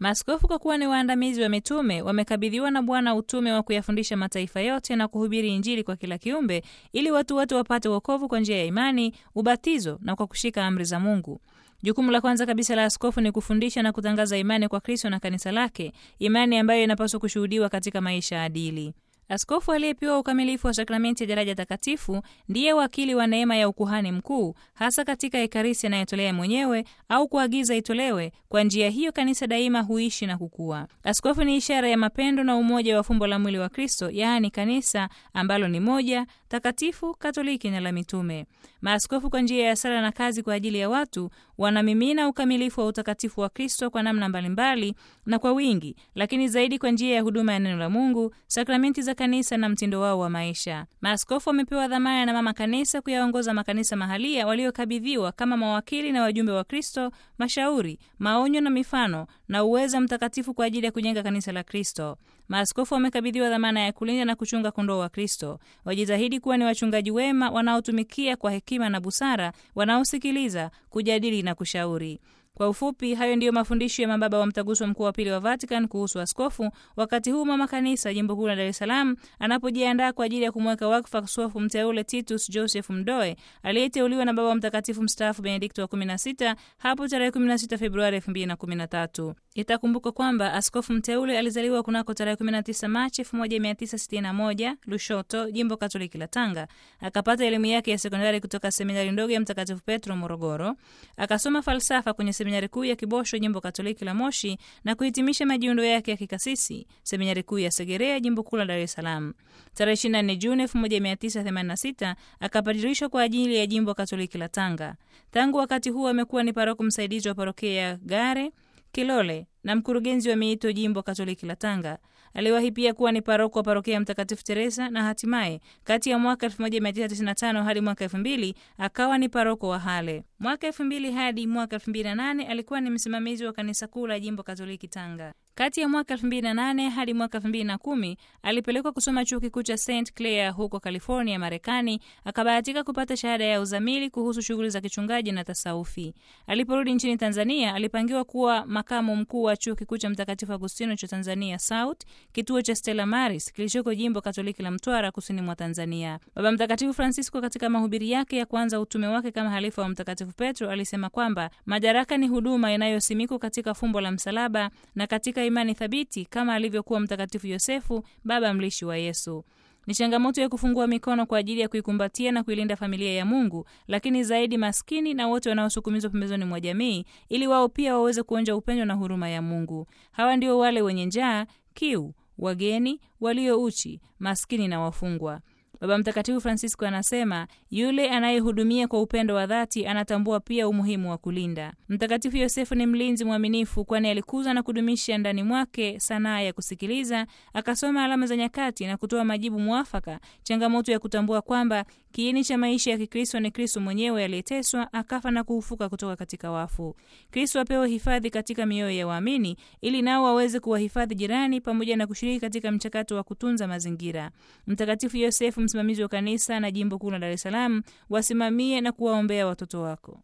Maaskofu kwa kuwa ni waandamizi wa mitume wamekabidhiwa na Bwana utume wa kuyafundisha mataifa yote na kuhubiri Injili kwa kila kiumbe ili watu wote wapate wokovu kwa njia ya imani, ubatizo na kwa kushika amri za Mungu. Jukumu la kwanza kabisa la askofu ni kufundisha na kutangaza imani kwa Kristo na kanisa lake, imani ambayo inapaswa kushuhudiwa katika maisha adili. Askofu aliyepewa ukamilifu wa sakramenti ya daraja takatifu ndiye wakili wa neema ya ukuhani mkuu, hasa katika Ekaristi anayetolea mwenyewe au kuagiza itolewe. Kwa njia hiyo kanisa daima huishi na kukua. Askofu ni ishara ya mapendo na umoja wa fumbo la mwili wa Kristo, yaani kanisa ambalo ni moja, takatifu, katoliki na la mitume. Maaskofu kwa njia ya sala na kazi kwa ajili ya watu wanamimina ukamilifu wa utakatifu wa Kristo kwa namna mbalimbali na kwa wingi, lakini zaidi kwa njia ya huduma ya neno la Mungu, sakramenti za kanisa na mtindo wao wa maisha. Maaskofu wamepewa dhamana na mama kanisa kuyaongoza makanisa mahalia waliokabidhiwa kama mawakili na wajumbe wa Kristo, mashauri, maonyo na mifano na uweza mtakatifu kwa ajili ya kujenga kanisa la Kristo. Maaskofu wamekabidhiwa dhamana ya kulinda na kuchunga kondoo wa Kristo. Wajitahidi kuwa ni wachungaji wema wanaotumikia kwa hekima na busara, wanaosikiliza, kujadili na kushauri. Kwa ufupi, hayo ndiyo mafundisho ya mababa wa mtaguso mkuu wa pili wa Vatican kuhusu askofu, wakati huu mama kanisa jimbo kuu la Dar es Salaam anapojiandaa kwa ajili ya kumweka wakfu askofu mteule Titus Joseph Mdoe aliyeteuliwa na Baba wa Mtakatifu mstaafu Benedikto wa 16 hapo tarehe 16 Februari 2013. Itakumbukwa kwamba askofu mteule alizaliwa kunako tarehe 19 Machi 1961 Lushoto, jimbo Katoliki la Tanga. Akapata elimu yake ya sekondari kutoka seminari ndogo ya Mtakatifu Petro Morogoro. Akasoma falsafa kwenye seminari kuu ya Kibosho, jimbo Katoliki la Moshi, na kuhitimisha majiundo yake ya kikasisi seminari kuu ya Segerea, jimbo kuu la Dar es Salaam. Tarehe 24 Juni 1986 akapadirishwa kwa ajili ya jimbo Katoliki la Tanga. Tangu wakati huo amekuwa ni paroko msaidizi wa parokia ya Gare Kilole na mkurugenzi wa miito jimbo Katoliki la Tanga. Aliwahi pia kuwa ni paroko wa parokia ya Mtakatifu Teresa na hatimaye kati ya mwaka 1995 hadi mwaka 2000 akawa ni paroko wa Hale. Mwaka 2000 hadi mwaka 2008 alikuwa ni msimamizi wa kanisa kuu la jimbo Katoliki Tanga. Kati ya mwaka 2008 hadi mwaka 2010 alipelekwa kusoma chuo kikuu cha St Clair huko California, Marekani. Akabahatika kupata shahada ya uzamili kuhusu shughuli za kichungaji na tasaufi. Aliporudi nchini Tanzania, alipangiwa kuwa makamu mkuu wa chuo kikuu cha Mtakatifu Agustino cha Tanzania South, kituo cha Stella Maris kilichoko jimbo Katoliki la Mtwara, kusini mwa Tanzania. Baba Mtakatifu Francisco katika mahubiri yake ya kwanza utume wake kama halifa wa Mtakatifu Petro alisema kwamba madaraka ni huduma inayosimikwa katika fumbo la msalaba na katika imani thabiti kama alivyokuwa Mtakatifu Yosefu, baba mlishi wa Yesu. Ni changamoto ya kufungua mikono kwa ajili ya kuikumbatia na kuilinda familia ya Mungu, lakini zaidi maskini na wote wanaosukumizwa pembezoni mwa jamii, ili wao pia waweze kuonja upendo na huruma ya Mungu. Hawa ndio wale wenye njaa, kiu, wageni, walio uchi, maskini na wafungwa. Baba Mtakatifu Francisco anasema yule anayehudumia kwa upendo wa dhati anatambua pia umuhimu wa kulinda. Mtakatifu Yosefu ni mlinzi mwaminifu, kwani alikuza na kudumisha ndani mwake sanaa ya kusikiliza, akasoma alama za nyakati na kutoa majibu mwafaka, changamoto ya kutambua kwamba kiini cha maisha ya Kikristo ni Kristo mwenyewe aliyeteswa, akafa na kufufuka kutoka katika wafu. Kristo apewe hifadhi katika mioyo ya waamini, ili nao waweze kuwahifadhi jirani pamoja na kushiriki katika mchakato wa kutunza mazingira. Mtakatifu Yosefu msimamizi wa kanisa na jimbo kuu la Dar es Salaam, wasimamie na kuwaombea watoto wako.